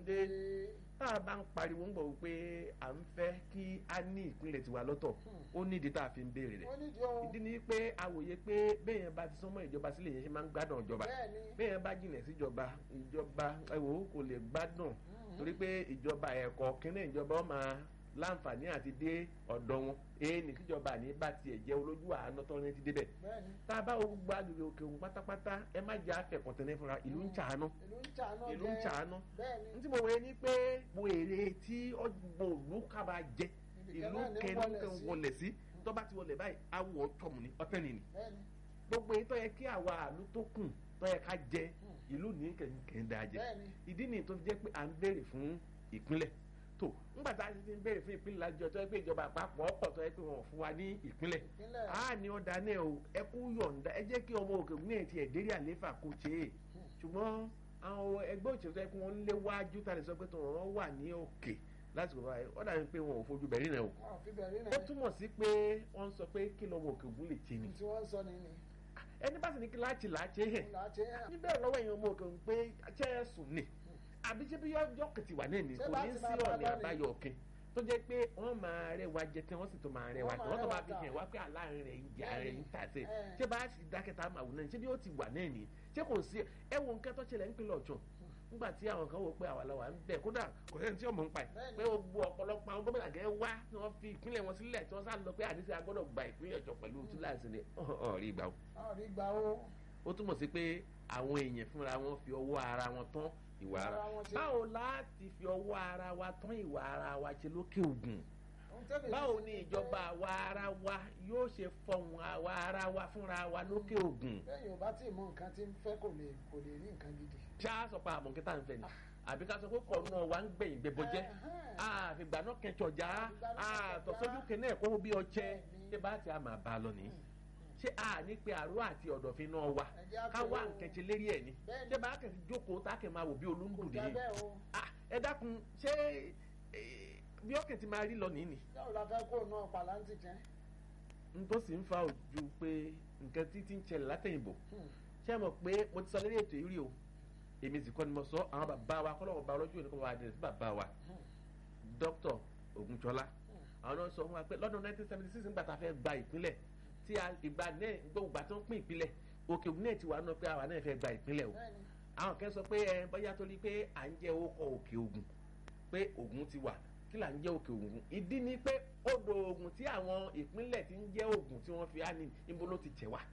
dé tá a bá ń pariwo ń gbọ̀ wípé à ń fẹ́ kí a ní ìpínlẹ̀ tiwa lọ́tọ̀ ó nídìí tá a fi ń béèrè rẹ̀ ó nídìí o ìdí ni pé àwòye pé béèyàn bá ti sọmọ ìjọba sílẹ̀ yẹn ṣe máa ń gbádùn ìjọba bẹ́ẹ̀ni béèyàn bá jìnà síjọba ìjọba ẹ̀wò kò lè gbádùn torí pé ìjọba ẹ̀kọ́ kínní ìjọba ó máa láǹfààní àti dé ọ̀dọ̀ wọn èyí ní kíjọba àní bá tiẹ̀ jẹ́ olójú àánú tó ní ti débẹ̀ bẹ́ẹ̀ni tá a bá wo gbogbo agbègbè òkè òun pátápátá ẹ má jẹ́ àfẹ̀kọ̀tẹ́lẹ̀ fúnra ìlú ń ṣàánú ìlú ń ṣàánú ìlú ń jẹ ṣàánú bẹ́ẹ̀ni n tí mo wẹ̀ ni pé mo èrè tí ọgbọ̀n òlú kaba jẹ ìlú kẹ́ẹ̀ẹ́dẹ́gbẹ̀rún wọlé sí tó bá ti wọlé báyìí awọ tọmù ní ọtẹ nìyí bẹ́ẹ̀ni gbogbo èyí tó yẹ kí àwa àlú tó kù tó yẹ ká jẹ ìlú ní kẹ̀kẹ́ jẹ bẹ́ẹ̀ni ìdí nìyí tó fi jẹ́ pé à ń béèrè fún ìpínlẹ̀ tó ńgbà tá a ti ń béèrè fún ìpínlẹ̀ lájọ tó yẹ pé ìjọba àpapọ̀ ọ̀pọ̀ tó yẹ pé wọn ò fún wa ní ìpínlẹ̀ ìpínlẹ̀ a ní ọ̀dà náà o ẹ kú yọ̀ǹda ẹ jẹ́ kí ọmọ òkè ògùn náà ti ẹ̀dẹ́rì àléfà kó ṣe é ṣùgbọ́n àwọn ẹgbẹ́ òṣèlú tó yẹ kí wọ́n léwájú tá a lè sọ pé tó wọ́n wà ní òkè láti wọ́n báyìí ọ̀dà ni pé wọn ò fojú bẹ̀rí náà o wọn ò fi bẹ̀rí ó náà túmọ̀ sí pé wọ́n sọ pé kí lọ́mọ òkè ògùn lè ṣe ni tí wọ́n ń sọ nìyí ẹni bá sì ní kí láti láti hẹ̀ ńlá ṣe é níbẹ̀ lọ́wọ́ èèyàn ọmọ òkè ògùn pé ṣẹ́ ẹ sùn ni àbí ṣé bí yọ kìtì wà náà ni Ṣé kò bá ní ti sí máa bá ọ̀nà lọ ni? àbáyọ òkè tó jẹ́ pé wọ́n máa rẹwà jẹ tí wọ́n sì tó máa rẹwà Wọ́n tí máa wọ́n tó máa rẹwà fi tà. hàn wá pé aláàárín rẹ̀ ń jà rẹ̀ ń tà sí Ẹ̀. ṣé bá sì dákẹ́ta máa wù náà ṣé bí ó ti wà náà ni ṣé kò sí ẹ wo nǹkan tó ṣẹlẹ̀ nípínlẹ̀ ọ̀ṣun nígbà tí àwọn kan wò pé àwa la wà ń bẹ̀ kódà kò sẹ́ni tí ọmọ ń pa ẹ̀ Bẹ́ẹ̀ni. pé gbogbo ọ̀pọ̀lọpọ̀ àwọn gómìnà gẹ́ wá tí wọ́n fi ìpínlẹ̀ wọn sílẹ̀ tí wọ́n sá lọ pé àdìsí agbọ́dọ̀ gba ìpínlẹ̀ ọ̀ṣun pẹ̀lú túláàsì ni ọ̀rí ìgbà o ọ̀rí gbà ó ó túmọ̀ sí pé àwọn èèyàn fúnra wọn fi ọwọ́ ara wọn tán ìwà ara Ara wọn ṣe. báwo láti fi ọwọ́ ara wa tán ìwà ara wa ṣe lókè ògùn Ohun tẹ́mi báwo rí ni sí ìjọba àwa ara wa yóò ṣe fọhùn àwa ara wa fúnra wa lókè ògùn bẹ́ẹ̀ yóò bá tí ì mọ nǹkan tí ń fẹ́ kò lè kò lè rí nǹkan gidi. ṣá sọ pé àmọ̀ kíta ń fẹ́ ni àbí ká sọ pé kọ̀ náà wà ń gbẹ̀yìn gbẹ̀bọ̀jẹ́ Ẹ̀hẹ́n. àfìgbà náà kẹjọjà Àfìgbà náà kẹjọjà. àtọ̀sójú kẹ́nẹ́ ẹ̀kọ́ bí ọjẹ́ Bẹ́ẹ̀ni. ṣé bá ti a máa bá a lọ nìyí ṣé a ní pé àrò àti ọ̀dọ̀fin náà wà Ẹ jẹ́ á ká pè wá ó. nkẹ́kẹ́ lérí ẹ̀ ni Bẹ́ẹ̀ni. ṣé bá a kẹ́sì jókòó tá a kẹ́ máa wò bí olóńgbò kò já nìyí bẹ́ẹ̀ o Ah, ẹ dákun ṣé eh, bí ọkẹ́ ti máa rí lọ nìyí ni yóò la fẹ́ kó náà pàlántì jẹ́. n tó sì ń fa ojú pé nǹkan títí ń ṣẹlẹ̀ látẹ̀yìnbó ṣé ẹ mọ̀ pé mo ti sọ lórí ètò yìí rí o èmi sì kọ́ ni mo sọ àwọn bàbá wa kọ́ lọ́wọ́ bá ọlọ́jọ́ òní kọ́ máa dẹ̀ sí bàbá wa dókítà Ògúnṣọlá àwọn náà sọ fún wa pé lọ́dún 1976 nígbà tá a fẹ́ gba ìpínlẹ̀ tí a- ìgbà náà gbogbo ìgbà tó ń pín ìpínlẹ̀ òkè ògùn náà ti wà náà pé àwa náà fẹ́ gba ìpínlẹ̀ o bẹ́ẹ̀ni àwọn kan sọ pé ẹ bóyá torí pé à ń jẹ́ orúkọ òkè ògùn pé ògùn ti wà kí là ń jẹ́ òkè ògùn ìdí ni pé odò ògùn tí àwọn ìpínlẹ̀ ti ń jẹ́ ògùn tí wọ́n fi á ní níbo ló ti tẹ̀ wá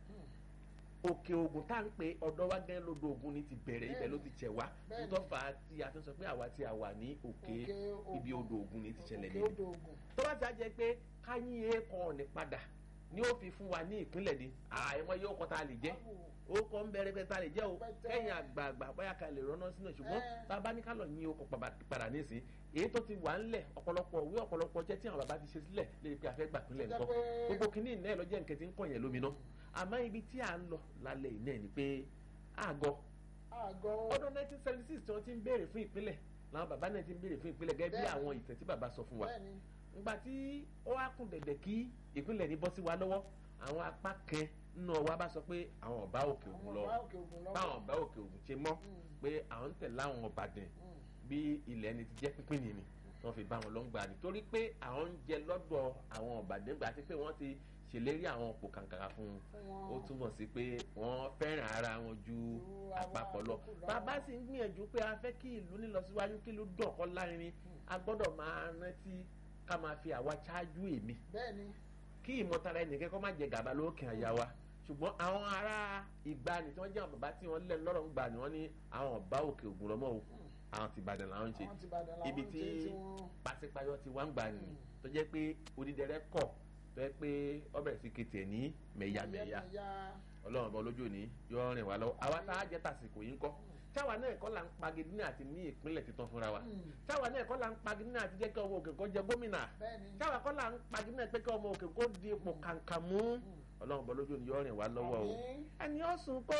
òkè ògùn tá à ń pè ọ̀dọ̀ wa gẹ́gẹ́ lodò ògùn ni ti bẹ̀rẹ̀ ibẹ̀ ló ti tẹ̀ wá Bẹ́ẹ̀ni. nítorí fa tí a ti sọ pé àwa tí a wà ní òkè Òkè ibi Ògùn. odò ògùn ni ti ṣẹlẹ̀ òkè nínú odò ògùn. tó bá ti á jẹ pé káyín èèkàn ọ̀nì padà ni ó fi fún wa ní ìpínlẹ̀ ni àìmọ̀ yóò kọ́ tá a lè jẹ́ ó kọ́ ń bẹ̀rẹ̀ pé tá a lè jẹ́ o Pẹ́tẹ́. kẹ́yìn àgbààgbà bóyá ká lè rọ́nà sínú ẹ̀ ṣùgbọ́n Ẹ́. tá a bá ní ká lọ yín okò padà nísìn èyí tó ti wà ńlẹ̀ ọ̀pọ̀lọpọ̀ òwe ọ̀pọ̀lọpọ̀ jẹ́ tí àwọn bàbá ti ṣe sílẹ̀ lè pe àfẹ́ gbà pínlẹ̀ Tó jẹ́ nǹkan pé- gbogbo kìíní ìná ẹ̀ lọ́jọ́ nǹkan tí ń kọ̀ yẹn lómìnà àmọ́ ibi tí à ń lọ lálẹ́ ìná ẹ̀ ni pé àgọ́ àgọ́ ọdún 1976 tí wọ́n ti ń béèrè fún ìpínlẹ̀ làwọn bàbá náà ti ń béèrè fún ìpínlẹ̀ gẹ́gẹ́ bí Bẹ́ẹ̀ni. àwọn ìtàn tí bàbá sọ fún wa bẹ́ẹ̀ni ngbà tí ó wá kún dẹ̀dẹ̀ kí ìpínlẹ̀ ní bọ́ sí wa lọ́wọ́ àwọn apá kan nínú wa bá sọ pé àwọn ọba òkè ògùn àwọn lọ ọba òkè ògùn lọ́wọ́. báwọn ọba òkè ògùn ṣe mọ́ Mm. pé àwọn ń tẹ̀lé àwọn ọ̀bàdàn Mm. bí ilẹ̀ ẹni ti jẹ́ pínpín nìyí wọ́n fi bá wọn lọ ń gbà ní torí pé àwọn ń jẹ lọ́dọ̀ àwọn ọ̀bàdàn gbà àti pé wọ́n ti ṣèlérí àwọn òpó kàǹkàrà fún un fún wọn. ó túmọ̀ sí pé wọ́n fẹ́ràn ara wọn ju Ju àwọn àpapọ̀ lọ àkókò lọ. bàbá sì ń gbìyànjú pé a fẹ́ kí ìlú nílọsíwájú kí ìlú dọ̀kọ́ lárinrin a gbọ́dọ̀ máa rántí ká máa fi àwa ṣáájú èmi bẹ́ẹ̀ni kí ìmọ̀tara ẹnìkan kọ́ máa jẹ gàba lókè àyà wa ṣùgbọ́n àwọn ará ìgbani tí wọ́n jẹ́ àwọn bàbá tí wọ́n lẹ́nu lọ́rọ̀ ń gbà ní wọ́n ní àwọn ọba òkè ògùn lọ́mọ́ o àwọn ti Ìbàdàn làwọn ń ṣe àwọn ti Ìbàdàn làwọn ibi ń tí ṣe tí wọ́n. pàṣípàyọ ti wá ń gbà ní tó jẹ́ pé odídẹrẹ́ kọ̀ tó jẹ́ pé ó bẹ̀rẹ̀ sí kété ẹ̀ ní mẹ̀yàmẹ̀yà Mẹ̀yà. ọlọ́run ọba olójú òní yóò rìn wá lọ́wọ́ àwa tá a jẹ́ tàsìkò yìí ń kọ́ táwa náà kọ́ là ń pagidi ní àti ní ìpínlẹ̀ títàn fúnra wa Mm. táwa náà kọ́ là ń pagidi ní àti jẹ́ kí ọmọ òkè kó jẹ gómìnà bẹ́ẹ̀ni táwa kọ́ là ń pagidi náà pé kí ọmọ òkè kó di ipò kàǹkà mú ọlọ́run ọba olójú òní yóò rìn wá lọ́wọ́ o Àmín. ẹni ó sùn kó